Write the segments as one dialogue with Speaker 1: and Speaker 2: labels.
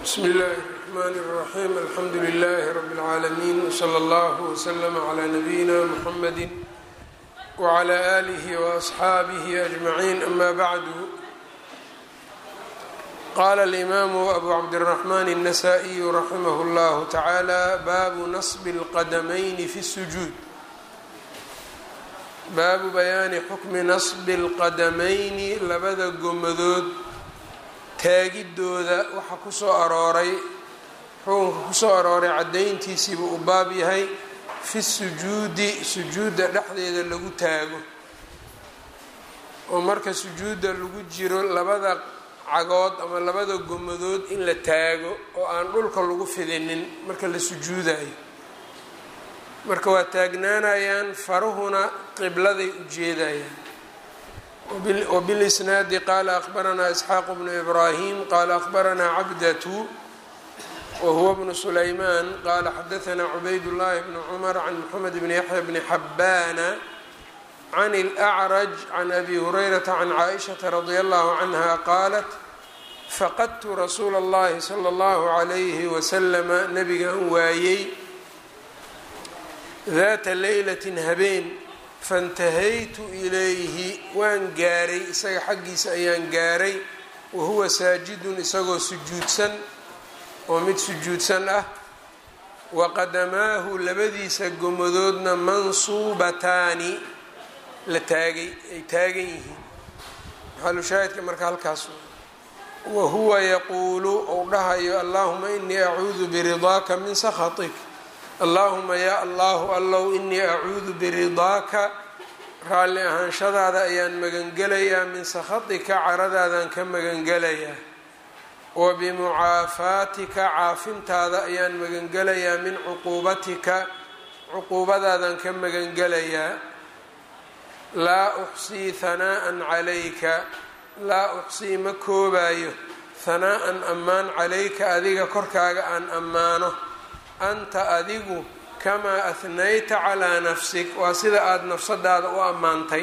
Speaker 1: bsm اllh الرحmn الرaحيم alxamdu لlh رb العaalمين وslى اllه وslm عlى نbyina mحamd وعlى آlih وأصxaabih أجمعين أma bعd qala الإmam أbu cabdالرحmn النsائي رaximh اllah taعalى baabu naصb الqadmayn fi الsجuud baabu bayaani xukmi naصbi الqadamayni labada gomadood taagidooda waxa kusoo arooray xukunka kusoo arooray caddayntiisiibuu u baab yahay fi sujuudi sujuudda dhexdeeda lagu taago oo marka sujuudda lagu jiro labada cagood ama labada gomadood in la taago oo aan dhulka lagu fidinin marka la sujuudayo marka waa taagnaanayaan faruhuna qibladay u jeedayaan وبالإsناad qال أخبرnا إسحاq بن إبراهيم qال أخبرnا cبدة وهو بن سليمان qال xdثnا عبيد الله بن عمر عن محمد بن يحيى بن حبان عن الأعرج عن أbي هريرة عن عائشة رضي الله عنها qالت فqدت رsuuل اللhi صلى الله عليه وسلم نبgan waayey ذات ليلة habeen faintahaytu ilayhi waan gaaray isaga xaggiisa ayaan gaaray wahuwa saajidun isagoo sujuudsan oo mid sujuudsan ah wa qadamaahu labadiisa gomadoodna mansuubataani la taagay ay taagan yihiin maxalushaahidka marka halkaas wa huwa yaquulu ou dhahayo allahuma inii acuudu biridaaka min sakhatik allaahuma yaa allahu allow inii acuudu biridaaka raalli ahaanshadaada ayaan magangelayaa min sakhatika caradaadaan ka magangelayaa wa bimucaafaatika caafintaada ayaan magangelayaa min cuquubatika cuquubadaadaan ka magangelayaa laa uxsii hanaa'an calayka laa uxsii ma koobaayo hanaa'an ammaan calayka adiga korkaaga aan ammaano anta adigu kamaa ahnayta calaa nafsik waa sida aada nafsadaada u ammaantay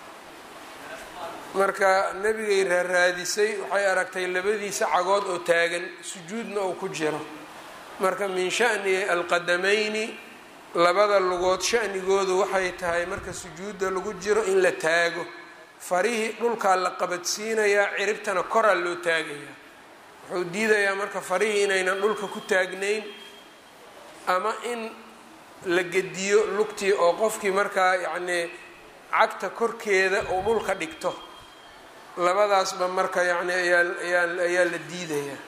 Speaker 1: marka nebigay raaraadisay waxay aragtay labadiisa cagood oo taagan sujuudna uu ku jiro marka min shani alqadamayni labada lugood shanigoodu waxay tahay marka sujuudda lagu jiro in la taago farihii dhulkaa la qabadsiinayaa ciribtana koraa loo taagayaa wuxuu diidayaa marka farihii inaynan dhulka ku taagnayn ama in la gediyo lugtii oo qofkii markaa yacnii cagta korkeeda uu dhulka dhigto labadaasba marka yacni ayaa ayaa ayaa la diidayaa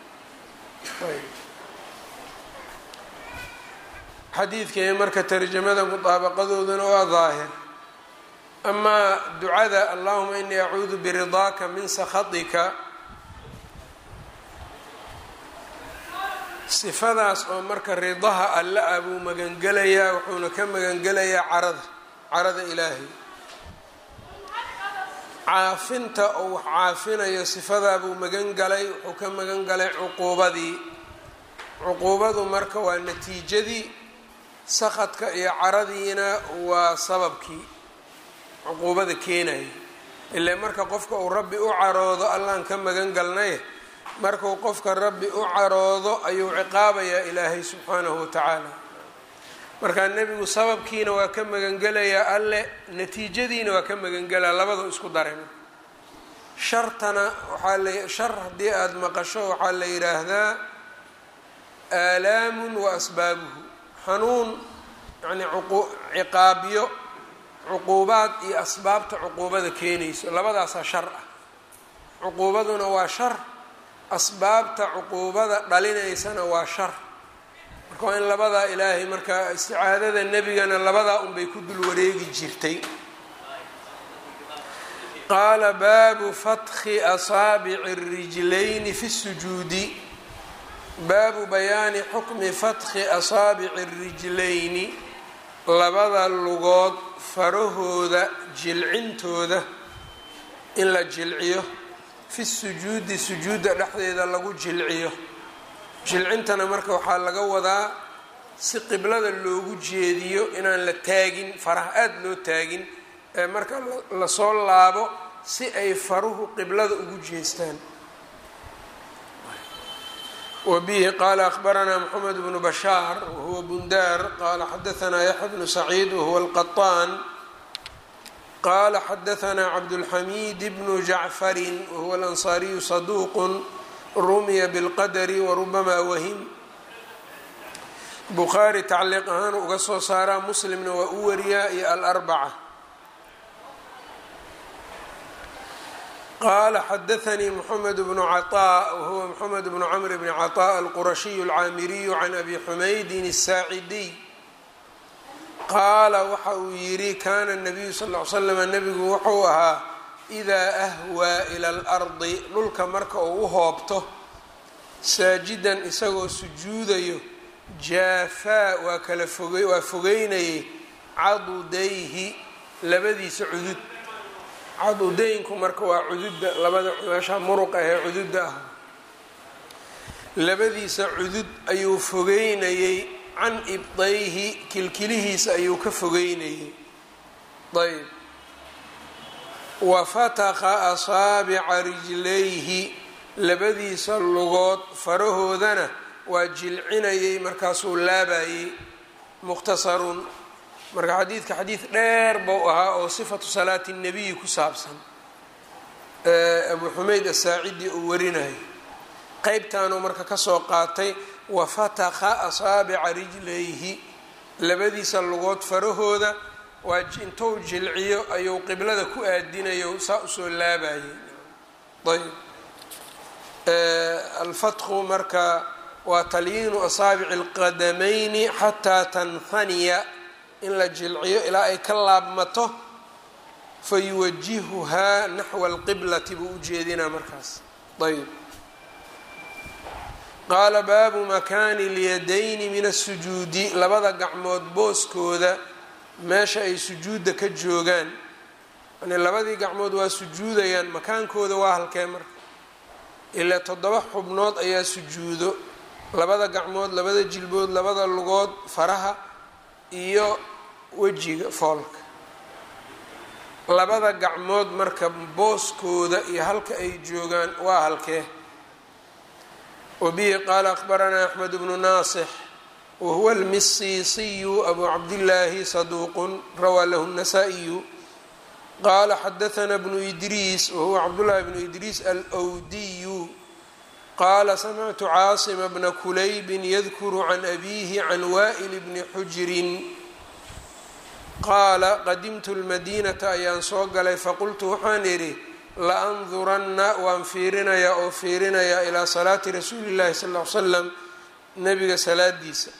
Speaker 1: xadiidkii marka tarjamada mudaabaqadooduna waa daahir amaa ducada allahuma inii acuudu biridaaka min sakhatika sifadaas oo marka ridaha alle ah buu magangelayaa wuxuuna ka magangelayaa carada carada ilaahay caafinta oo wax caafinayo sifadaa buu magan galay wuxuu ka magan galay cuquubadii cuquubadu marka waa natiijadii sakadka iyo caradiina waa sababkii cuquubada keenaya ilaa marka qofka uu rabbi u caroodo allaan ka magan galnay markuu qofka rabbi u caroodo ayuu ciqaabayaa ilaahay subxaanahu watacaala markaa nebigu sababkiina waa ka magangelayaa alle natiijadiina waa ka magangelaa labadoo isku daran shartana waxaa la shar haddii aada maqasho waxaa la yidhaahdaa aalaamun wa asbaabuhu xanuun yacni ciqaabyo cuquubaad iyo asbaabta cuquubada keenayso labadaasaa shar ah cuquubaduna waa shar asbaabta cuquubada dhalinaysana waa shar marka waa in labadaa ilaahay marka isticaadada nebigana labadaa unbay ku dul wareegi jirtay qaala baabu fatxi asaabici اrijlayni fi sujuudi baabu bayaani xukmi fatxi asaabici اrijlayni labada lugood farahooda jilcintooda in la jilciyo fi sujuudi sujuudda dhexdeeda lagu jilciyo jilcintana marka waxaa laga wadaa si qiblada loogu jeediyo inaan la taagin faraha aada loo taagin ee marka lasoo laabo si ay faruhu qiblada ugu jeestaan wbihi qala akhbaranaa mxamed bnu bashaar wahuwa bundaar qala xadaanaa yaxya bnu saciid wahuwa alqaطaan qala xadaanaa cabdulxamiid bnu jacfarin wahuwa alansaariyu saduuq rumiya bilqadri warubama wahim bukhaari tacliiq ahaan uga soo saaraa muslimna waa u wariyaa iyo alarbaca qala xadaanii mxamed bnu caطاء wahuwa mxamed bnu cmr bni caطاء alqurashiyu alcaamiriyu can abi xumaydin الsaacidiy qaala waxa uu yidhi kana الnabiyu sal ly slm nebigu wuxuu ahaa إidaa ahwaa ilى اlardi dhulka marka uu u hoobto saajidan isagoo sujuudayo jaafaa waa kala foge waa fogeynayay cadudayhi labadiisa cudud cadudaynku marka waa cududda labada meesha muruq ahee cududda ah labadiisa cudud ayuu fogeynayey can ibdayhi kilkilihiisa ayuu ka fogeynayey ayb wa fataqa asaabica rijlayhi labadiisa lugood farahoodana waa jilcinayey markaasuu laabayey mukhtasarun marka xadiidka xadiid dheer buu ahaa oo sifatu salaati الnabiyi ku saabsan abu xumeyd asaacidi uu warinayo qeybtaanuu marka kasoo qaatay wafatakha asaabica rijlayhi labadiisa lugood farahooda waa intou jilciyo ayuu qiblada ku aadinayo saa usoo laabayay ayb alfatku marka waa talyiinu asaabici اlqadamayni xataa tanhaniya in la jilciyo ilaa ay ka laabmato fayuwajihuhaa naxwa alqiblati buu u jeedinaa markaas ayb qaala baabu makaani اlyadayni min asujuudi labada gacmood booskooda meesha ay sujuudda ka joogaan yani labadii gacmood waa sujuudayaan makaankooda waa halkee marka ilaa toddoba xubnood ayaa sujuudo labada gacmood labada jilbood labada lugood faraha iyo wejiga foolka labada gacmood marka booskooda iyo halka ay joogaan waa halkee wabihi qaala akhbaranaa axmed bnu naasix wahuwa almisiisiyu abu cabdillaahi saduuqun rawaa lahu الnasaa-iyu qaala xadahanaa bnu idriis wahuwa cabdullaahi bnu idriis alwdiyu qaala samictu caasima bna kulaybin yadkuru can abiihi can waa'il bni xujirin qaala qadimtu lmadiinata ayaan soo galay faqultu waxaan idhi la-anduranna waan fiirinayaa oo fiirinayaa ilaa salaati rasuuli llahi sal ll ly slam nabiga salaadiisa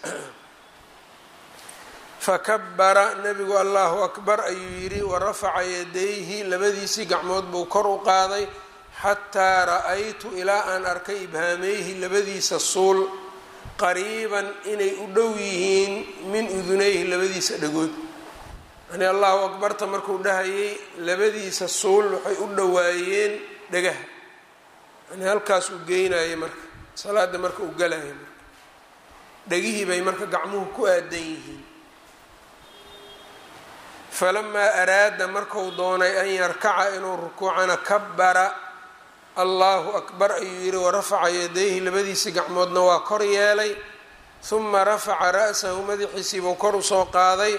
Speaker 1: fakabara nebigu allahu akbar ayuu yidhi wa rafaca yadayhi labadiisii gacmood buu kor u qaaday xataa ra-aytu ilaa aan arkay ibhaameyhi labadiisa suul qariiban inay u dhow yihiin min udunayhi labadiisa dhagood yani allahu akbarta markuu dhahayay labadiisa suul waxay u dhowaayeen dhagaha yani halkaas uu geynayay marka salaada marka uu galayay marka dhegihii bay marka gacmuhu ku aadan yihiin falamaa araada marku doonay an yarkaca inuu rukuucana kabara allahu akbar ayuu yihi warafaca yadayhi labadiisii gacmoodna waa kor yeelay huma rafaca ra'sahu madaxiisiibuu kor usoo qaaday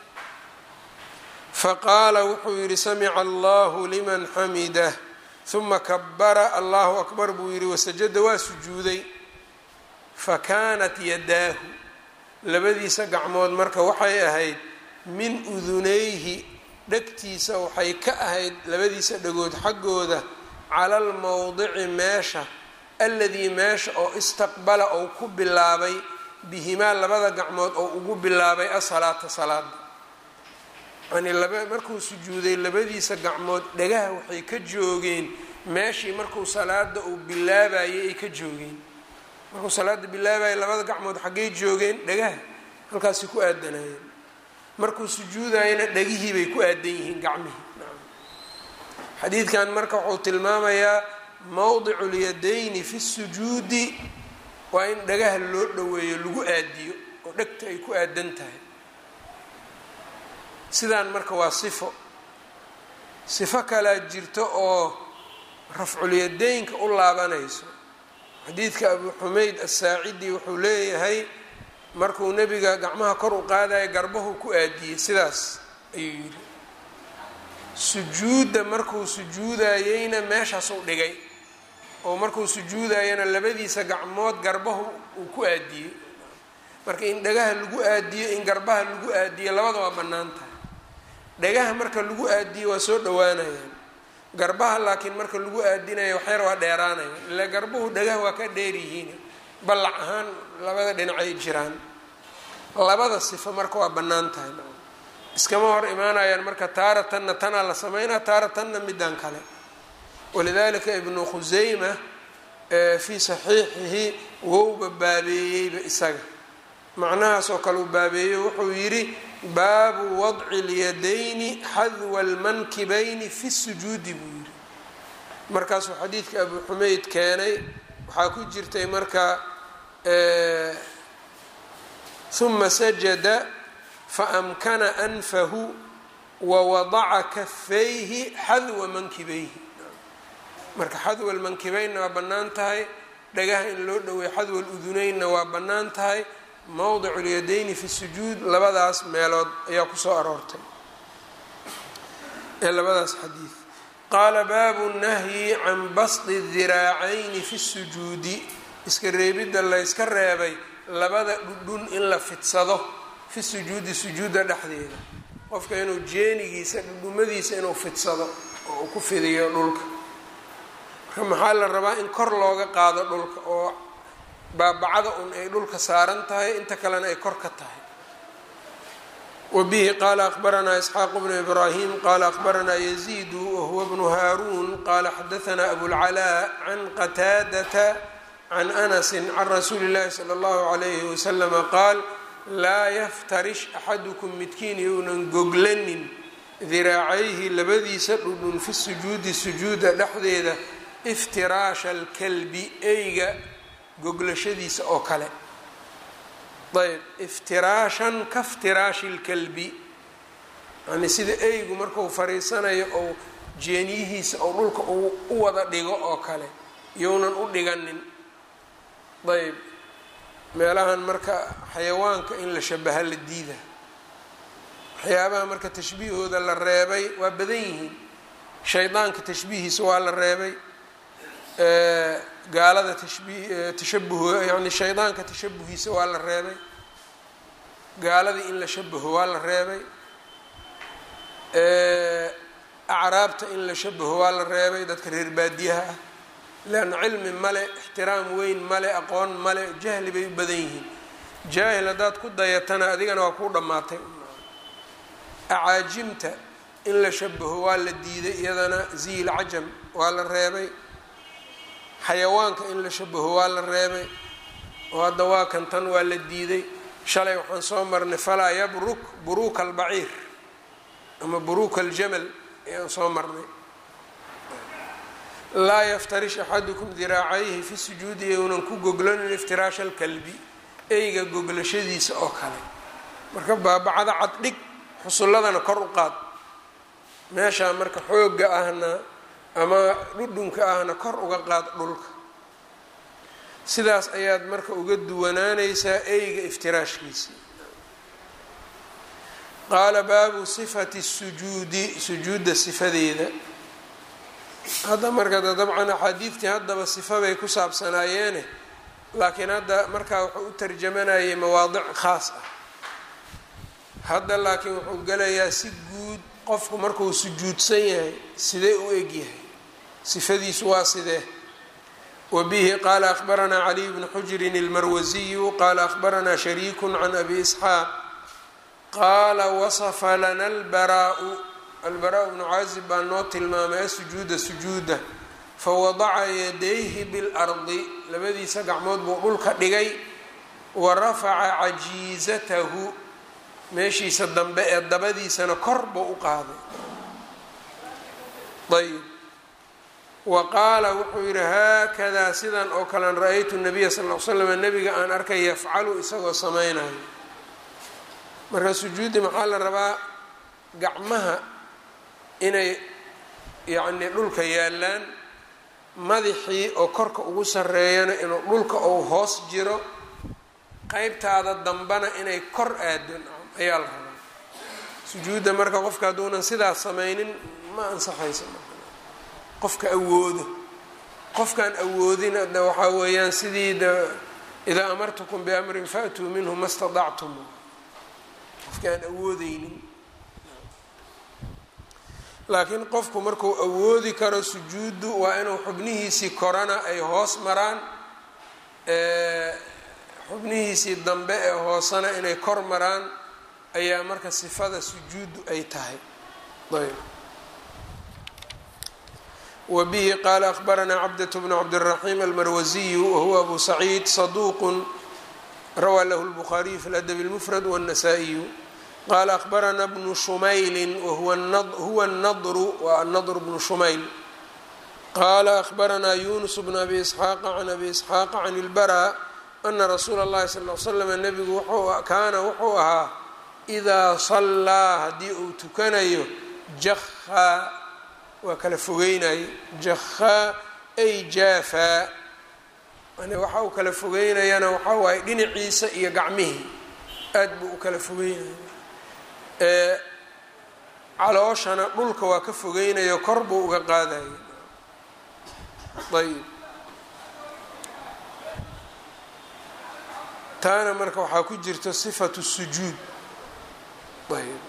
Speaker 1: faqaala wuxuu yidhi samica allahu liman xamidah huma kabara allahu akbar buu yidhi wasajada waa sujuuday fakanat yadaahu labadiisa gacmood marka waxay ahayd min udunayhi dhegtiisa waxay ka ahayd labadiisa dhagood xaggooda cala almowdici meesha aladii meesha oo istaqbala ou ku bilaabay bihimaa labada gacmood oo ugu bilaabay asalaata salaada yani laba markuu sujuuday labadiisa gacmood dhagaha waxay ka joogeen meeshii markuu salaada uu bilaabayay ay ka joogeen markuu salaada bilaabayay labada gacmood xaggay joogeen dhagaha halkaasi ku aadanayeen markuu sujuudayana dhagihii bay ku aadan yihiin gacmihii xadiidkan marka wuxuu tilmaamayaa mowdicu lyadayni fi sujuudi waa in dhagaha loo dhoweeyo lagu aadiyo oo dhegta ay ku aadan tahay sidaan marka waa sifo sifo kalaa jirto oo rafculyadaynka u laabanayso xadiidka abu xumeyd asaacidi wuxuu leeyahay markuu nebiga gacmaha kor u qaadaya garbahu ku aadiyey sidaas ayuu yidhi sujuudda markuu sujuudayeyna meeshaasuu dhigay oo markuu sujuudayana labadiisa gacmood garbahu uu ku aadiyey marka in dhagaha lagu aadiyo in garbaha lagu aadiyo labada waa bannaan tahay dhagaha marka lagu aadiyo waa soo dhowaanayaan garbaha laakiin marka lagu aadinayo waxyar waa dheeraanaya ila garbuhu dhagaha waa ka dheer yihiin ballac ahaan labada dhinacay jiraan labada sifo marka waa bannaan tahay iskama hor imaanayaan marka taaratanna tanaa la sameynaa taaratanna midaan kale walidalika ibnu khuseyma fii saxiixihi wowba baabeeyeyba isaga macnahaas oo kale uu baabeeyo wuxuu yidhi baabu wadci اlyadayni xadwa اlmankibayni fi sujuudi buu yidhi markaasuu xadiidka abu xumeyd keenay waxaa ku jirtay marka ثuma sajada faamkana anfahu wawadaca kafayhi xadwa mankibayhi marka xadwa lmankibaynna waa bannaan tahay dhagaha in loo dhoweeyo xadwa luduneynna waa bannaan tahay mowdic lyadayni fi sujuud labadaas meelood ayaa kusoo aroortay ee labadaas xadiid qaala baabu nahyi can basdi diraacayni fi sujuudi iska reebidda layska reebay labada dhudhun in la fidsado fi sujuudi sujuudda dhexdeeda qofka inuu jeenigiisa dhudhumadiisa inuu fidsado oo uu ku fidiyo dhulka marka maxaa la rabaa in kor looga qaado dhulka oo baabacada un ay dhulka saaran tahay inta kalena ay kor ka tahay wa bihi qaala akhbaranaa isxaaq bnu ibraahim qaala akhbaranaa yaziidu wahuwa bnu haaruun qaala xadahanaa abulcalaa can qataadata can anasi can rasuuli اllahi salى اllahu alayhi waslama qaal laa yaftarish axadukum midkiin younan goglanin diraacayhi labadiisa dhudhun fi sujuudi sujuuda dhexdeeda iftiraasha alkalbi eyga goglashadiisa oo kale ayb iftiraashan kaftiraashi lkalbi yani sida eygu marku fariisanayo ou jeeniyihiisa ou dhulka u wada dhigo oo kale younan u dhiganin ayb meelahan marka xayawaanka in la shabaha la diida waxyaabaha marka tashbiihooda la reebay waa badan yihiin shaydaanka tashbiihiisa waa la reebay gaalada tashbii tashabuh yani shaydaanka tashabuhiisa waa la reebay gaaladii in la shabaho waa la reebay acraabta in la shabaho waa la reebay dadka reer baadiyaha ah leanna cilmi male ixtiraam weyn male aqoon male jahli bay u badan yihiin jaahil haddaad ku dayatana adigana waa kuu dhammaatay acaajimta in la shabaho waa la diiday iyadana ziil cajam waa la reebay xayawaanka in la shabaho waa la reebay oo hadda waa kan tan waa la diiday shalay waxaan soo marnay falaa yabruk buruuka albaciir ama buruuka aljamal ayaan soo marnay laa yaftarish axadukum diraacayhi fi sujuudi younan ku goglanin iftiraasha alkalbi eyga goglashadiisa oo kale marka baabacada caddhig xusulladana kor u qaad meeshaa marka xoogga ahna ama dhudhunka ahna kor uga qaad dhulka sidaas ayaad marka uga duwanaanaysaa eyga iftiraashkiisa qaala baabu sifati sujuudi sujuudda sifadeeda hadda marka dabcan axaadiidtii haddaba sifa bay ku saabsanaayeene laakiin hadda markaa wuxuu u tarjamanayay mawaadic khaas ah hadda laakiin wuxuu gelayaa si guud qofku markuu sujuudsan yahay sidee u egyahay sifadiisu waa sidee wa bihi qaala akhbaranaa caliy bnu xujrin ilmarwasiyu qaala akhbaranaa shariiku can abi isxaaq qaala wasafa lana albaraau albaraa bnu caazib baa noo tilmaamay asujuuda sujuuda fawadaca yadayhi biاlardi labadiisa gacmood buu dhulka dhigay wa rafaca cajiizatahu meeshiisa dambe ee dabadiisana kor buu u qaaday ayb wa qaala wuxuu yidhi haakadaa sidan oo kalean ra-aytu nabiya sal l slam nabiga aan arkay yafcalu isagoo samaynayo marka sujuudi maxaa la rabaa gacmaha inay yacni dhulka yaallaan madaxii oo korka ugu sarreeyana inuu dhulka ou hoos jiro qeybtaada dambana inay kor aado ayaa la rabaa sujuudda marka qofka hadduunan sidaas samaynin ma ansaxaysa qofka awoodo qofkaan awoodina de waxaa weeyaan sidii de idaa amartukum biamrin faatuu minhu ma stadactum qofkaan awoodeynin laakiin qofku marku awoodi karo sujuuddu waa inuu xubnihiisii korana ay hoos maraan xubnihiisii dambe ee hoosena inay kor maraan ayaa marka sifada sujuuddu ay tahay ayb wa bihi qaala akbaranaa cabdة bn cabdالraxim almarwasiyu wahuwa abu saciid saduuq rawaa lahu اlbukhaariyu fi ladab اlmfrad wالnasaa-iyu qala akbarana bnu shumayli wahuwa الnadru wa anadr bnu shumayl qala akbaranaa yunus bn abi isxaaqa can abi isxaaqa can اlbara ana rasuula اllahi sal l slm nebigu kaana wuxuu ahaa idaa sallaa haddii uu tukanayo jahaa waa kala fogeynayo jahaa ay jaafaa yani waxa uu kala fogeynayana waxaa waaye dhinaciisa iyo gacmihii aad buu u kala fogeynaya calooshana dhulka waa ka fogeynayo kor buu uga qaadayo ayb taana marka waxaa ku jirta sifatu sujuud ayb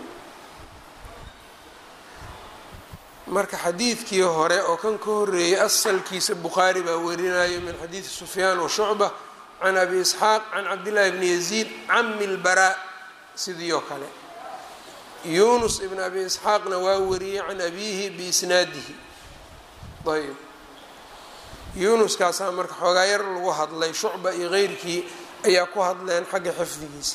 Speaker 1: marka xadiidkii hore oo kan ka horeeyay asalkiisa bukhaari baa warinayo min xadiidi sufyaan wa shucba can abi isxaaq can cabdillahi bni yaziid cami lbaraa sidii oo kale yunus ibn abi isxaaqna waa wariyey can abiihi biisnaadihi ayb yunuskaasaa marka xoogaa yar lagu hadlay shucba iyo keyrkii ayaa ku hadleen xagga xifdigiisa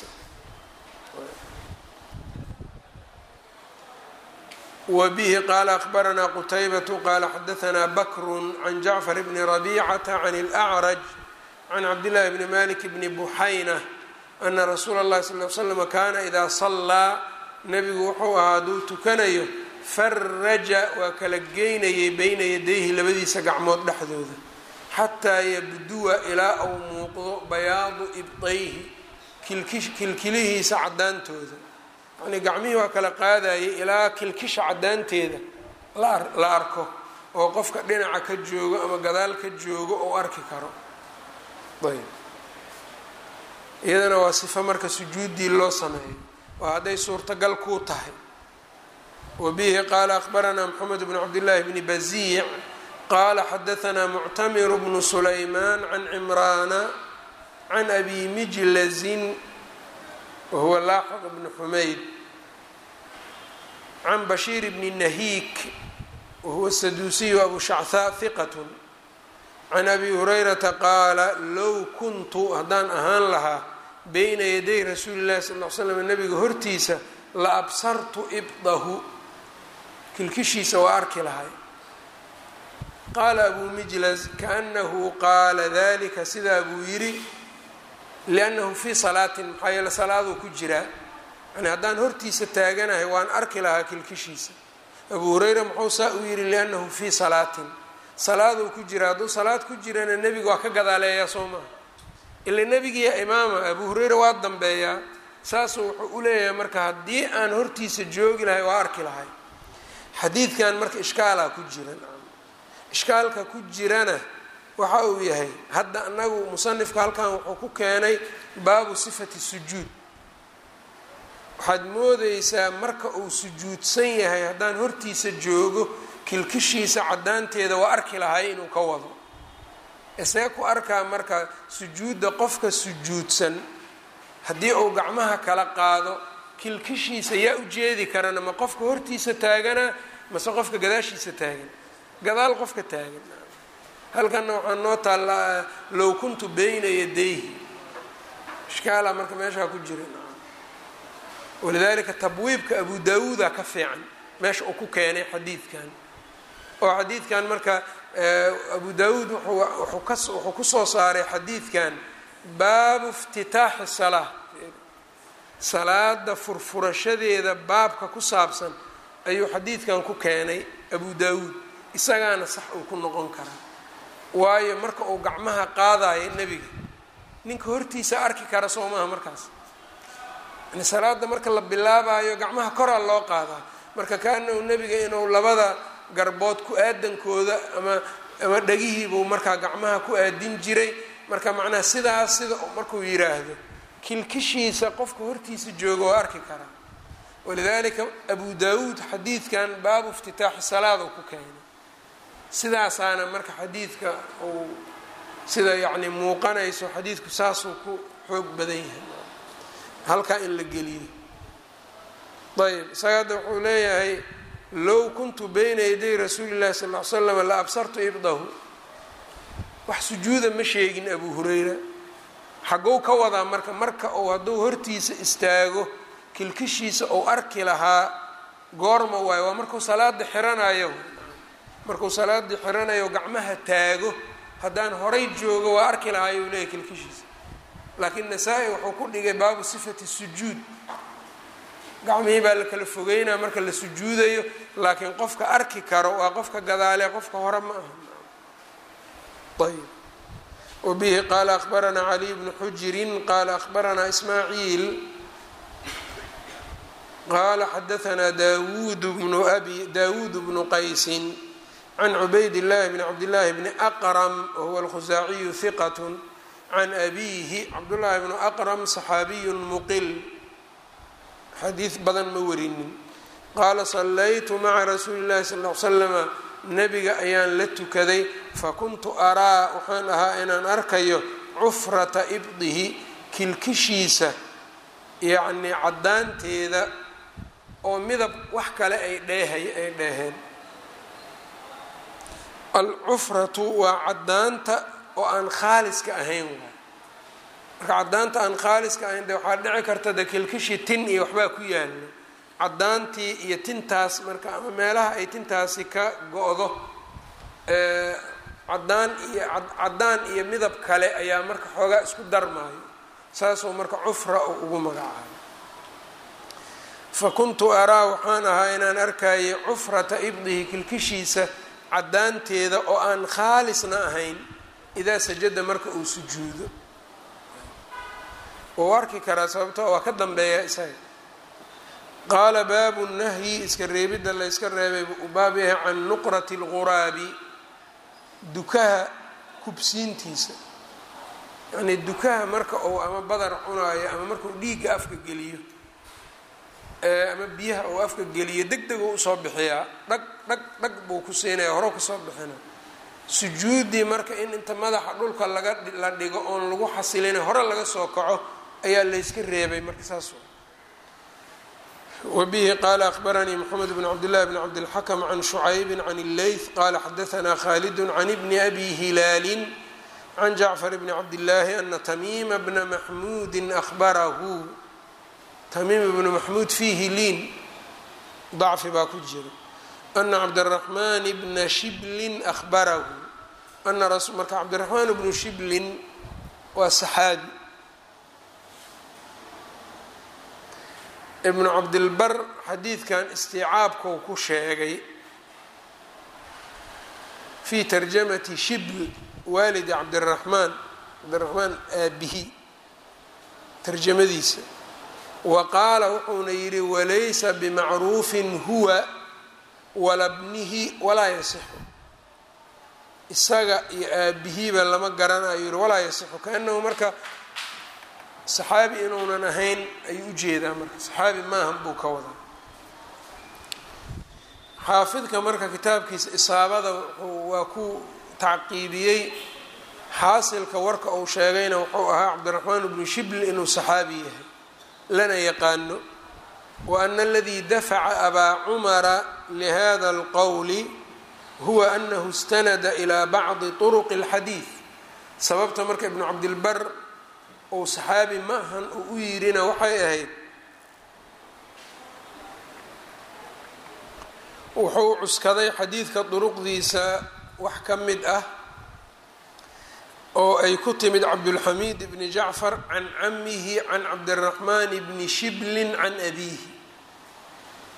Speaker 1: wa bihi qaala akbaranaa qutaybatu qaala xadaanaa bakru can jacfar bni rabicata can اlأcraj can cabdillahi bni malik bni buxayna ana rasuula اllahi sal l slm kaana idaa sallaa nebigu wuxuu ahaa hadduu tukanayo faraja waa kala geynayay beyna yadayhi labadiisa gacmood dhexdooda xataa yabduwa ilaa uu muuqdo bayaadu ibdayhi kilkilihiisa caddaantooda yacnii gacmihii waa kala qaadayay ilaa kilkisha caddaanteeda la arko oo qofka dhinaca ka joogo ama gadaal ka joogo ou arki karo ayb iyadana waa sifo marka sujuuddii loo sameeyo oo hadday suurtagal kuu tahay wa bihi qaala akbaranaa moxamed bnu cabdillaahi bni baziic qaala xadaanaa muctamiru bnu sulaymaan can cimraana can abi mijlazin wahuwa laaxiq bnu xumayd can bashiir bni nahiik wahuwa saduusiyu abu shachaa hiqat can abi hurayrata qaala low kuntu haddaan ahaan lahaa beyna yaday rasuuli llahi sal l slam nabiga hortiisa la absartu ibdahu kilkishiisa waa arki lahay qaala abuu mijlas kaanahu qaala dalika sidaa buu yidhi liannahu fii salaatin maxaa yeele salaaduu ku jiraa yani haddaan hortiisa taaganahay waan arki lahaa kilkishiisa abuu hureyra muxuu saa u yidhi liannahu fii salaatin salaaduu ku jira hadduu salaad ku jirana nebiga waa ka gadaaleeyaa soo maha ila nebigiiya imaama abuu hureyra waa dambeeyaa saasuu wuxuu u leeyahay marka haddii aan hortiisa joogi lahay waa arki lahay xadiidkan marka ishkaalaa ku jira ishkaalka ku jirana waxa uu yahay hadda anagu musanifka halkan wuxuu ku keenay baabu sifati sujuud waxaad moodeysaa marka uu sujuudsan yahay haddaan hortiisa joogo kilkishiisa caddaanteeda waa arki lahay inuu ka wado isee ku arkaa marka sujuudda qofka sujuudsan haddii uu gacmaha kala qaado kilkishiisa yaa u jeedi karana ma qofka hortiisa taagana mase qofka gadaashiisa taagan gadaal qofka taagan halkanna waxaa noo taallaa low kuntu beyna yadayhi ishkaala marka meeshaa ku jira walidaalika tabwiibka abu daawuuda ka fiican meesha uu ku keenay xadiidkan oo xadiidkan marka abu daawuud wuxuu kusoo saaray xadiidkan baabu iftitaaxi salaa salaada furfurashadeeda baabka ku saabsan ayuu xadiidkan ku keenay abu daawuud isagaana sax uu ku noqon karaa waayo marka uu gacmaha qaadayo nebiga ninka hortiisa arki kara soo maaha markaas yani salaada marka la bilaabayo gacmaha koraa loo qaadaa marka kaanahu nebiga inuu labada garbood ku aadankooda ama ama dhagihiibuu markaa gacmaha ku aadin jiray marka macnaha sidaas sida markuu yiraahdo kilkishiisa qofka hortiisa jooga oo arki karaa walidalika abu daawuud xadiidkan baabu iftitaaxi salaad uu ku keenay sidaasaana marka xadiidka uu sida yacni muuqanayso xadiidku saasuu ku xoog badan yahay halkaa in la geliyey ayb isaga hadda wuxuu leeyahay low kuntu bayna yaday rasuuli llahi sal ll ly slam la absartu ibdahu wax sujuuda ma sheegin abu hurayra xagow ka wadaa marka marka uu hadduu hortiisa istaago kilkishiisa uu arki lahaa goorma waayo waa markuu salaada xiranayo markuu salaada xiranayo gacmaha taago haddaan horay joogo waa arki lahaa ayuu leeyahy kilkishiisa laakiin nasaa-i wuxuu ku dhigay baabu sifati sujuud gacmihii baa la kala fogeynaa marka la sujuudayo laakiin qofka arki karo waa qofka gadaale qofka hore ma aha ayb wbihi qaala akbaranaa caliy bnu xujirin qaala akbaranaa ismaaciil qaala xadaanaa dawud bnu abi dawuud bnu qaysin can cubayd llahi bni cabdillaahi bni aqram wahuwa alkhusaaciyu hiqat can abiihi cabdullaahi bnu aqram saxaabiyu muqil xadiid badan ma warinin qaala sallaytu maca rasuuli llahi sal l slama nebiga ayaan la tukaday fakuntu araa waxaan ahaa inaan arkayo cufrata ibdihi kilkishiisa yacnii caddaanteeda oo midab wax kale ay dheehay ay dheeheen alcufratu waa caddaanta oo aan khaaliska ahayn waay marka caddaanta aan khaaliska ahayn de waxaa dhici karta de kilkishii tin iyo waxbaa ku yaala caddaantii iyo tintaas marka ama meelaha ay tintaasi ka go-do caddaan iyo caddaan iyo midab kale ayaa marka xoogaa isku darmaayo saasuu marka cufra uu ugu magacaabay fa kuntu araa waxaan ahaa inaan arkayay cufrata ibdihi kilkishiisa caddaanteeda oo aan khaalisna ahayn idaa sajada marka uu sujuudo wuu arki karaa sababto waa ka dambeeya isaga qaala baabu nahyi iska reebidda la yska reebay uu baab yahay can nuqrati اlquraabi dukaha kubsiintiisa yacnii dukaha marka uu ama badar cunaayo ama markuu dhiigga afka geliyo ama biyaha uu afka geliyo deg deg uu usoo bixiyaa dhag dhag dhag buu ku siinaya horo kasoo bixina sujuuddii marka in inta madaxa dhulka laga la dhigo oon lagu xasilina hore laga soo kaco ayaa layska reebay marka saas wbihi qala akbaranii mxamed bn cabdillahi bn cabdilxakm can shucaybi can illeyth qala xadaanaa khalidu can bni abi hilaali can jacfar bni cabdillaahi ana tamiima bna maxmuudi ahbarahu tamiim bnu maxmuud fiihi liin dacfi baa ku jira ana cabdiraxmaan bna shiblin ahbarahu ana marka cabdiraxmaan bnu shiblin waa saxaabi ibnu cabdilbar xadiidkan isticaabkuu ku sheegay fii tarjamati shibl waalidi cabdiraxmaan cabdiraxmaan aabihi tarjamadiisa wa qaala wuxuuna yidhi walaysa bimacruufin huwa wala bnihi walaa yasixu isaga iyo aabihiiba lama garanayo yihi walaa yasixu kaanahu marka saxaabi inuunan ahayn ayuu ujeedaa marka saxaabi maahan buu ka wadaa xaafidka marka kitaabkiisa isaabada waa ku tacqiibiyey xaasilka warka uu sheegayna wuxuu ahaa cabdiraxmaan bnu shibl inuu saxaabi yahay lana yaqaano wa ana aladii dafaca abaa cumara lihada alqowli huwa anahu istanada ilaa bacdi turuqi اlxadiid sababta marka ibnu cabdilbar ou saxaabi ma ahan uu u yidhina waxay ahayd wuxuu cuskaday xadiidka duruqdiisa wax ka mid ah oo ay ku timid cabdulxamiid bni jacfar can camihi can cabdiraxmaan bni shiblin can abiihi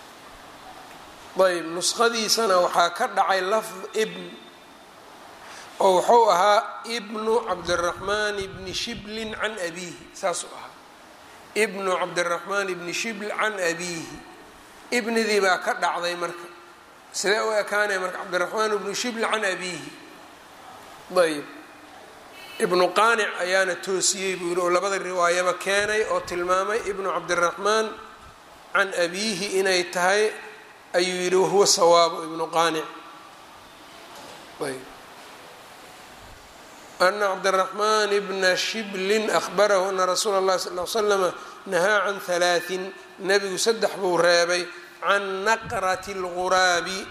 Speaker 1: ayb nuskhadiisana waxaa ka dhacay lafd ibn oo wuxuu ahaa ibnu cabdiraxmaan bni shiblin can abiihi saasuu ahaa ibnu cabdiraxmaan bni shibl can abiihi ibnidii baa ka dhacday marka sidee u ekaanaya marka cabdiraxmaan bnu shibl can abiihi ayb ibnu qaanic ayaana toosiyey buu yihi oo labada riwaayaba keenay oo tilmaamay ibnu cabdiraxmaan can abiihi inay tahay ayuu yihi wahuwa sawaabu ibnu qaanic ayb ana cabdiraxmaan bna shiblin ahbarahu ana rasuula اllahi sal l slama nahaa can halaaثin nebigu saddex buu reebay can naqrati اlguraabi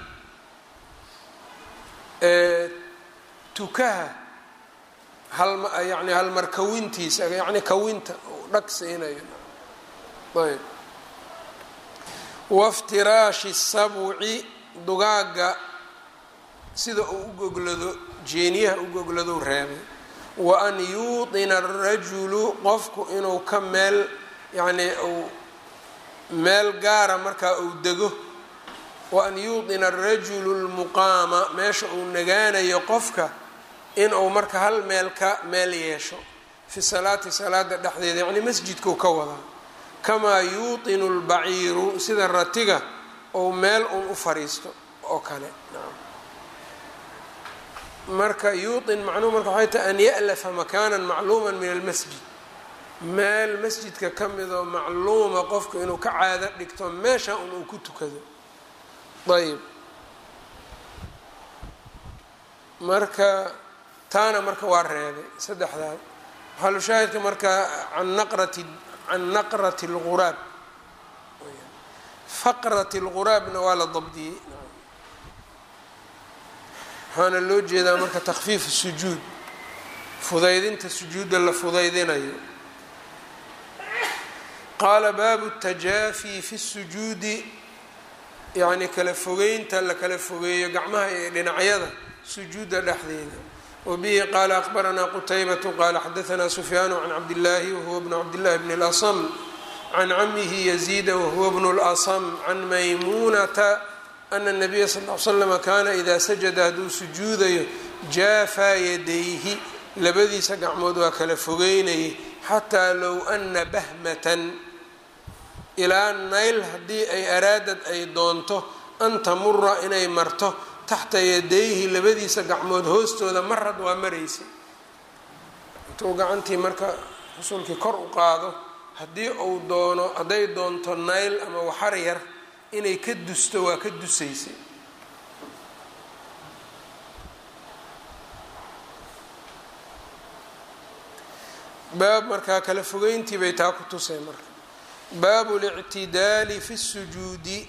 Speaker 1: tukaha yani halmar kawintiisa yani kawinta dhag siinayo ayb waftiraashi sabci dugaaga sida uu u goglado jeeniyaha u gogladou reebay wa an yuuطina arajulu qofku inuu ka meel yacnii uu meel gaara markaa uu dego wa an yuuطina arajulu lmuqaama meesha uu nagaanayo qofka inuu marka hal meel ka meel yeesho fi salaati salaada dhexdeeda yacnii masjidkuu ka wadaa kamaa yuuطinu lbaciiru sida ratiga ou meel uun u fariisto oo kale marka yuuطin macnuhu marka waxay tahay an ya'lafa makaanan macluuma min almasjid meel masjidka ka midoo macluuma qofku inuu ka caado dhigto meesha un uu ku tukado ayb marka taana marka waa reebay saddexdaa maxalushaahidka marka an naqrati can naqrati اlguraab faqrati اlguraabna waa la dabdiyey waxaana loo jeedaa marka takfiif sujuud fudaydinta sujuudda la fudaydinayo qaala baabu tajaafi fi sujuudi yacni kala fogeynta la kala fogeeyo gacmaha iyo dhinacyada sujuudda dhexdeeda wabihi qaala akbaranaa qutaybatu qaala xadaanaa sufyaanu can cabdillaahi wahuwa bnu cabdillahi bni اlasm can camihi yaziida wahuwa bnu اlasm can maymuunata ana nabiya sal l slama kaana idaa sajada hadduu sujuudayo jaafaa yadayhi labadiisa gacmood waa kala fogeynayay xataa low ana bahmatan ilaa nayl haddii ay araadad ay doonto an tamura inay marto taxta yadayhi labadiisa gacmood hoostooda marad waa maraysay intuu gacantii marka rasuulkii kor u qaado haddii uu doono hadday doonto nayl ama waxar yar inay ka dusto waa ka dusaysay baab markaa kala fogeyntii bay taa ku tusay marka baabu اlictidaali fi الsujuudi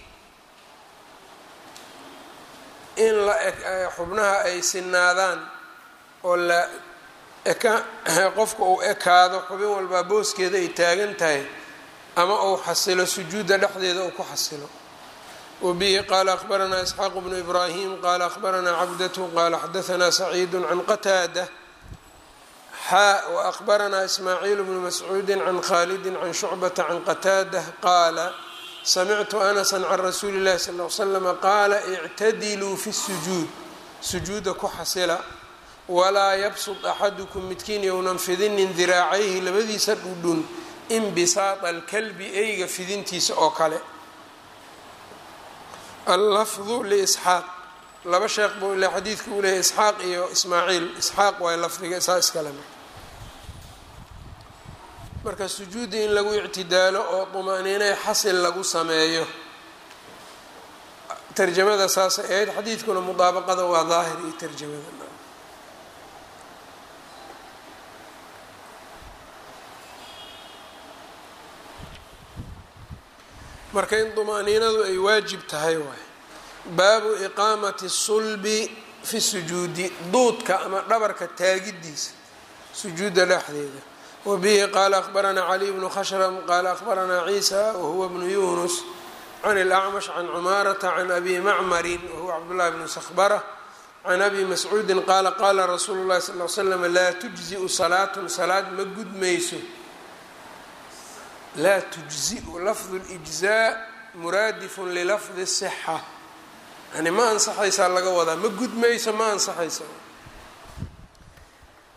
Speaker 1: in la xubnaha ay sinaadaan oo la eka qofka uu ekaado xubin walbaa booskeeda ay taagan tahay ama uu xasilo sujuudda dhexdeeda uu ku xasilo wabihi qaala akhbaranaa isxaaq bnu ibraahim qaala akhbaranaa cabdatu qaala xadaanaa saciidu can qataada xaa waأkhbaranaa ismaaciil bnu mascuudi can khaalidi can shucbata can qataada qaala samictu anasa can rasuuli اllahi sal l slama qaala ictadiluu fi الsujuud sujuuda ku xasila walaa yabsud axadukum midkiin yownan fidinin diraacayhi labadiisa dhudhun inbisaada alkalbi eyga fidintiisa oo kale allafdu liisxaaq laba sheekh buu ile xadiidka uu leeyahy isxaaq iyo ismaaciil isxaaq waay lafdiga isaa iskale marka marka sujuudda in lagu ictidaalo oo dumaniinay xasil lagu sameeyo tarjamada saasay ahayd xadiidkuna mudaabaqada waa daahir iyo tarjamada marka in dumaniinadu ay waajib tahay waay baabu iqaamati sulbi fi sujuudi duudka ama dhabarka taagidiisa sujuudda dhexdeeda wabihi qaala akhbaranaa caliy bnu khashram qaala akhbaranaa ciisa wahuwa bnu yunus can اlacmash can cumaarata can abi macmarin wahuwa cabdullahi bnu sakhbara can abi mascuudin qaala qaala rasuulu llahi sal l slam laa tujziu salaatun salaad ma gudmayso laa tujziu lafdu اlijzaa muraadifun lilafdi الsixa yani ma ansaxaysaa laga wadaa ma gudmayso ma ansaxaysa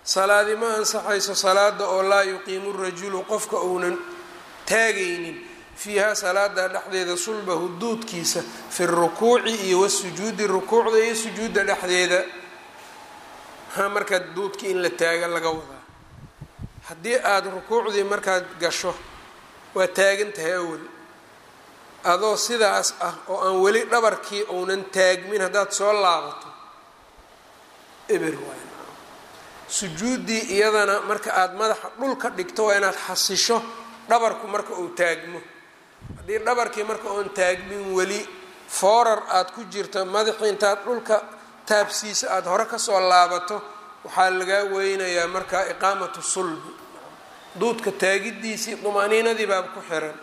Speaker 1: salaadi ma ansaxayso salaada oo laa yuqiimu rajulu qofka uunan taagaynin fiiha salaada dhexdeeda sulbahu duudkiisa fi rukuuci iyo wasujuudi rukuucda iyo sujuudda dhexdeeda maxaa markaa duudkii in la taaga laga wadaa haddii aada rukuucdii markaad gasho waa taagan tahay awel adoo sidaas ah oo aan weli dhabarkii uunan taagmin haddaad soo laabato eber waay sujuuddii iyadana marka aada madaxa dhulka dhigto waa inaad xasisho dhabarku marka uu taagmo haddii dhabarkii marka oon taagmin weli foorar aada ku jirto madaxii intaad dhulka taabsiisa aada hore kasoo laabato waxaa lagaa weynayaa markaa iqaamatu sulbi duudka taagidiisii dumaaniinadii baaba ku xiran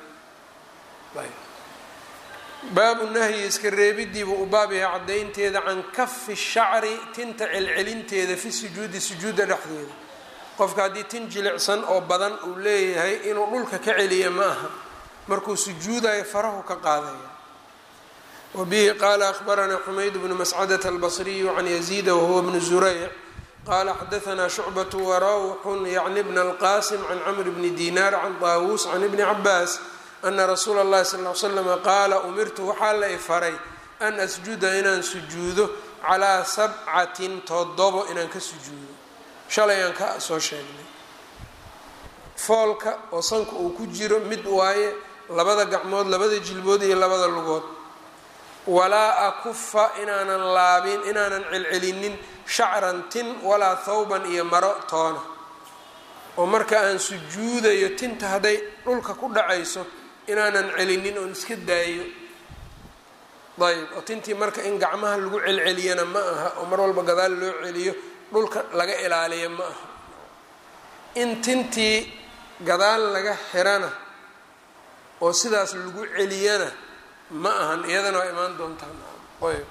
Speaker 1: baabu nahyi iska reebidiiba u baab yahay caddaynteeda can kafi shacri tinta celcelinteeda fi sujuudi sujuudda dhexdeeda qofka haddii tin jilicsan oo badan uu leeyahay inuu dhulka ka celiya ma aha markuu sujuudayo farahu ka qaadaya wa bihi qaala akhbaranaa xumayd bnu mascadata albasriyu can yaziida wahuwa bnu zurayc qaala xadaanaa shucbatu warawxun yacni bna alqasim can camr bni dinaar can taawuus can ibni cabaas ana rasuula اllahi sal l slama qaala umirtu waxaa la ifaray an asjuda inaan sujuudo calaa sabcatin todobo inaan ka sujuudo shalay aan ka soo sheegnay foolka oo sanka uu ku jiro mid waaye labada gacmood labada jilbood iyo labada lugood walaa akufa inaanan laabin inaanan celcelinin shacran tin walaa thawban iyo maro toona oo marka aan sujuudayo tinta hadday dhulka ku dhacayso inaanan celinin oon iska daayo ayb oo tintii marka in gacmaha lagu celceliyana ma aha oo mar walba gadaal loo celiyo dhulka laga ilaaliya ma aha in tintii gadaal laga xirana oo sidaas lagu celiyana ma ahan iyadana waa imaan doontaan ayb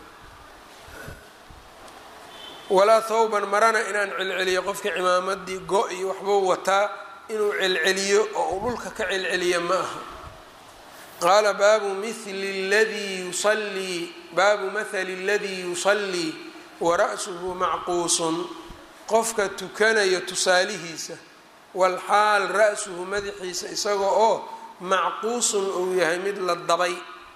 Speaker 1: walaa thawban marana inaan celceliyo qofka cimaamadii go iyo waxbuu wataa inuu celceliyo oo uu dhulka ka celceliya ma aha qaala baabu mili ladii yusallii baabu mahali اladii yusallii wara'suhu macquusun qofka tukanayo tusaalihiisa walxaal ra-suhu madaxiisa isaga oo macquusun uu yahay mid la dabay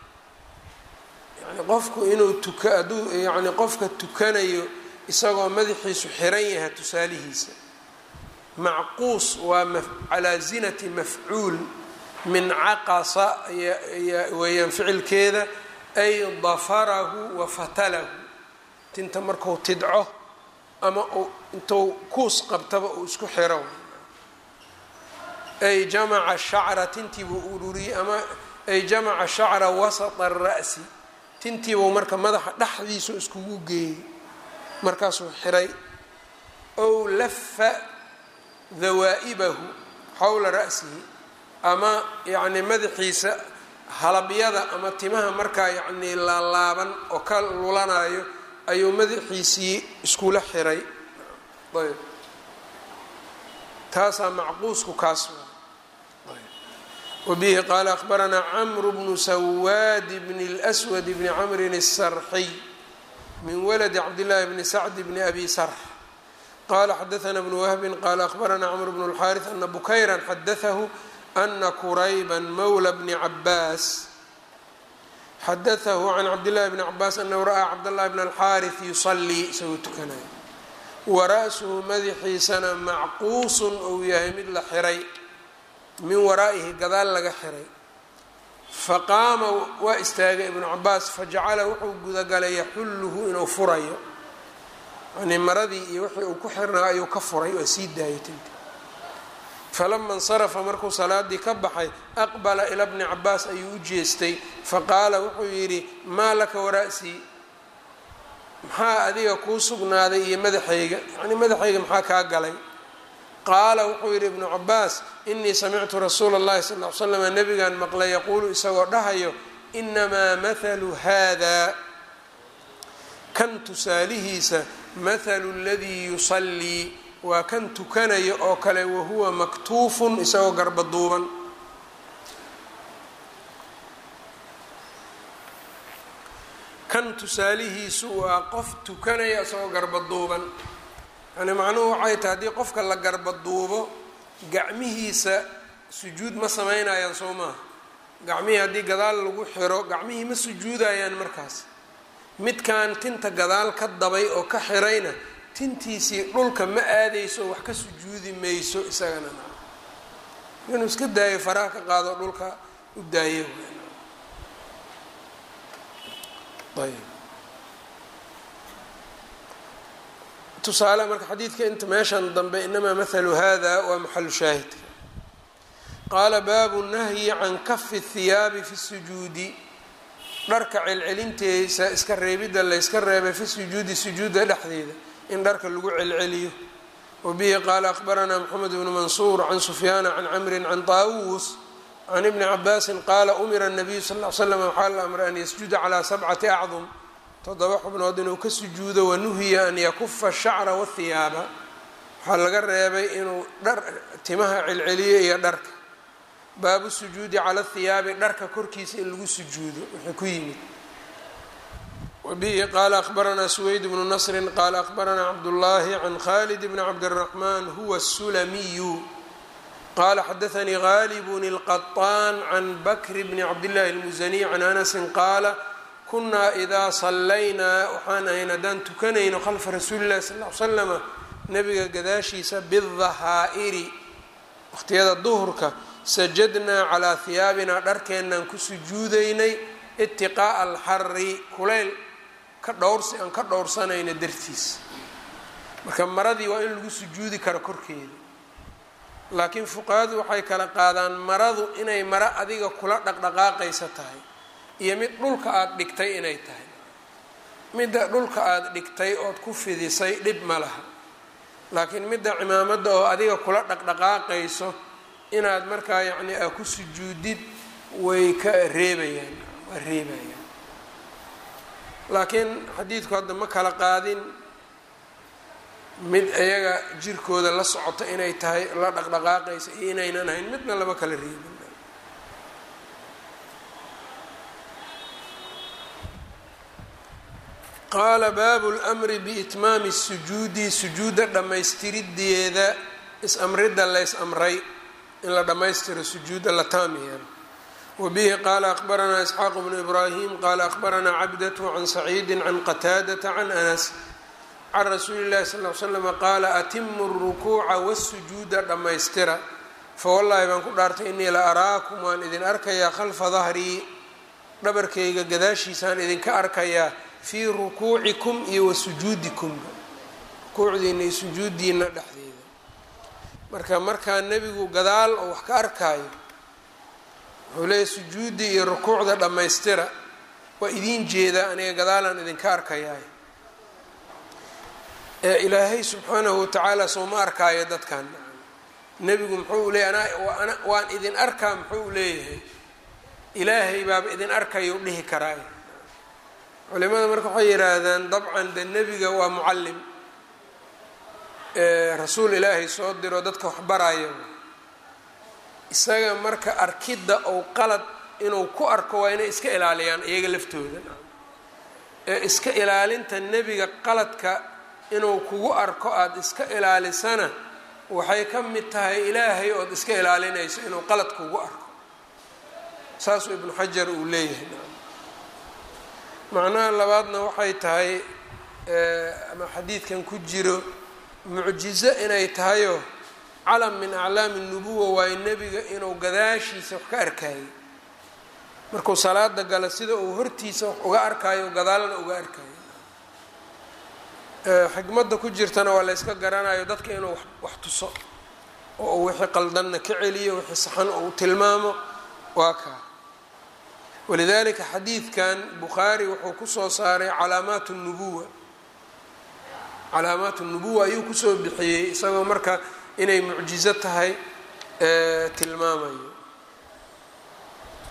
Speaker 1: yani qofku inuu tuka hadduu yani qofka tukanayo isagoo madaxiisu xiran yahay tusaalihiisa macquus waa calaa zinati mafcuul min caqasa weeyaan ficilkeeda ay dafarahu wa fatalahu tinta marku tidco ama intuu kuus qabtaba uu isku xiro ay jamaca shacra tintiibuu ururiyey ama ay jamaca shacra wasata ara'si tintiibuu marka madaxa dhexdiisu iskugu geeyey markaasuu xiray ow lafa dawaa'ibahu xowla ra'sihi ama yacni madaxiisa halabyada ama timaha markaa yacnii laalaaban oo ka lulanayo ayuu madaxiisii iskula xiray ayb taasaa macquusku kaas wabihi qaala akhbaranaa camru bnu sawaadi bni اlswad bni camrin الsarxiy min waladi cabdillaahi bni sacdi bni abi sarx qala xadaana bnu wahbin qala akhbaranaa cmr bn اlxaariث ana bukayra xadaahu ana kurayba mawla bni cabaas xadaahu can cabdillahi bni cabaas anahu ra'aa cabdاllahi bn alxaariث yusalii isagoo tukanaya wara'suhu madaxiisana macquusun uu yahay mid la xiray min waraa'ihi gadaal laga xiray faqaama waa istaagay ibnu cabaas fajacala wuxuu gudagalay yaxulluhu inuu furayo yani maradii iyo wixii uu ku xirnaa ayuu ka furay waa sii daayay tinta falama insarafa markuu salaadii ka baxay aqbala ila bni cabaas ayuu u jeestay faqaala wuxuu yidhi maa laka wara'sii maxaa adiga kuu sugnaaday iyo madaxayga yani madaxayga maxaa kaa galay qaala wuxuu yidhi ibnu cabaas inii samictu rasuula اllahi sal l slama nabigan maqlay yaquulu isagoo dhahayo inamaa mathalu hada kan tusaalihiisa mathalu اladii yusallii waa kan tukanaya oo kale wahuwa maktuufun isagoo garba duuban kan tusaalihiisu waa qof tukanaya isagoo garba duuban yani macnuhu waxay tahay haddii qofka la garba duubo gacmihiisa sujuud ma sameynayaan soo maaha gacmihii haddii gadaal lagu xiro gacmihii ma sujuudayaan markaas midkan tinta gadaal ka dabay oo ka xirayna tintiisii dhulka ma aadayso wax ka sujuudi mayso isagana inuu iska daayo faraha ka qaado dhulka u daayo ayb tusaale marka xadiidka inta meeshan dambe inamaa mathalu hada waa maxalu shaahidka qaala baabu nahyi can kafi hiyaabi fi sujuudi dharka celcelinteesa iska reebidda layska reebay fi sujuudi sujuudda dhexdeeda in dharka lagu celceliyo wabihi qaala akhbaranaa moxamed bnu mansuur can sufyaana can camrin can taawuus can ibni cabaasin qaala umira nabiyu sal l slam waxaa la amray an yasjuda calaa sabcati acdum toddoba xubnood inuu ka sujuudo wanuhiya an yakufa shacra wahiyaaba waxaa laga reebay inuu dhar timaha celceliyo iyo dharka baabu sujuudi cala hiyaabi dharka korkiisa in lagu sujuudo wuxuu ku yimid wabihi qaala akhbaranaa suweyd bnu nasrin qaala akhbaranaa cabdullaahi can khalid bni cabdiraxmaan huwa sulamiyu qaala xadaanii gaalibun اlqaطaan can bakri bni cabdillahi اlmusaniy can anasin qaala kunaa idaa sallaynaa waxaan ahayn haddaan tukanayno khalfa rasuuli llahi sal l slama nabiga gadaashiisa bidahaa'iri waqhtiyada duhurka sajadnaa calaa hiyaabinaa dharkeennaan ku sujuudaynay itiqaa'a alxari kulayl ka dhowrsi aan ka dhowrsanayno dartiis marka maradii waa in lagu sujuudi karo korkeeda laakiin fuqahadu waxay kala qaadaan maradu inay maro adiga kula dhaqdhaqaaqaysa tahay iyo mid dhulka aada dhigtay inay tahay midda dhulka aada dhigtay ood ku fidisay dhib ma laha laakiin midda cimaamadda oo adiga kula dhaqdhaqaaqayso inaad markaa yacni aa ku sujuudid way ka reebayaan waa reebayaan laakiin xadiidku hadda ma kala qaadin mid iyaga jirkooda la socota inay tahay la dhaqdhaqaaqaysa iyo inaynan ahayn midna lama kala reebin qaala baabu lmri biitmaami sujuudi sujuudda dhammaystirideeda is-amridda lays amray in la dhammaystiro sujuudda la taam yeelo wabihi qaala akhbaranaa isxaaq bnu ibraahim qaala akhbaranaa cabdatu can saciidi can qataadata can anas can rasuuli llahi sal l slama qaala atimu rukuuca wasujuuda dhammaystira fawallaahi baan ku dhaartay innii la araakum waan idin arkayaa khalfa dahrii dhabarkayga gadaashiisaan idinka arkayaa fii rukuucikum iyo wa sujuudikum rukuucdiina iyo sujuudiina dhexdeeda marka markaa nebigu gadaal oo wax ka arkaayo wuxuu leeyahy sujuuddii iyo rukuucda dhammaystira waa idiin jeedaa aniga gadaalaan idinka arkayaay ee ilaahay subxaanahu watacaala sooma arkaayo dadkan nebigu muxuu leeyahy ana waan idin arkaa muxuu leeyahay ilaahay baaba idin arkayo dhihi karaayo culimada marka waxay yidhaahdaan dabcan de nebiga waa mucallim rasuul ilaahay soo diro dadka wax baraayo isaga marka arkidda ou qalad inuu ku arko waa inay iska ilaaliyaan iyaga laftooda ee iska ilaalinta nebiga qaladka inuu kugu arko aada iska ilaalisana waxay ka mid tahay ilaahay ood iska ilaalinayso inuu qalad kugu arko saasuu ibnu xajar uu leeyahay macnaha labaadna waxay tahay ama xadiidkan ku jiro mucjizo inay tahayoo calam min aclaami nubuwa waayo nebiga inuu gadaashiisa wax ka arkaayo markuu salaada gala sida uu hortiisa wax uga arkaayo gadaalna uga arkaayo xikmadda ku jirtana waa la yska garanayo dadka inuu wax tuso oo uu wixii qaldanna ka celiyo wixii saxan uu tilmaamo waa kaa walidalika xadiidkan bukhaari wuxuu kusoo saaray calaamaat nubuwa calaamaat nubuwa ayuu kusoo bixiyey isagoo marka inay mucjizo tahay tilmaamayo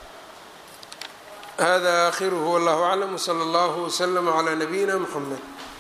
Speaker 1: hada akhiruhu wallahu aclam wsala allahu wslama calaa nabiyina mxamed